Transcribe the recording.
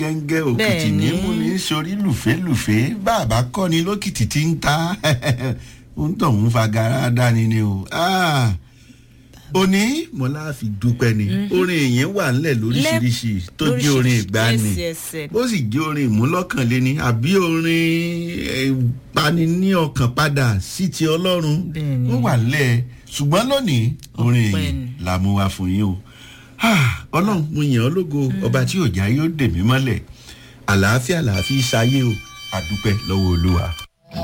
gẹ́ngẹ́ òkìtì ní Bẹ́ẹ̀ni. mú ní sórí lùfẹ́lùfẹ́ bàbá kọ́ni lókìtì tí ń ta ó ń tọ̀hún fagara dání ni o. Ah, òní mọ́lá fi dúpẹ́ ni orin èèyàn wà ńlẹ̀ lóríṣiríṣi tó jẹ́ orin ìgbani Yes, yes, yes. bó sì jẹ́ orin ìmúlọ́kànléní àbí orin ìpani ní ọkàn padà sí ti ọlọ́run Bẹ́ẹ̀ni. ó wà ńlẹ̀ ṣùgbọ́n lónìí orin Ọpẹ́ èèyàn ni. la mú wa fún yín o Ah, ọlọ́run mo yàn ọ́ lógo ọba tí òjá yóò dè mí mọ́lẹ̀ àlàáfíà làáfíà ṣayé o àdúpẹ́ lọ́wọ́ olúwa.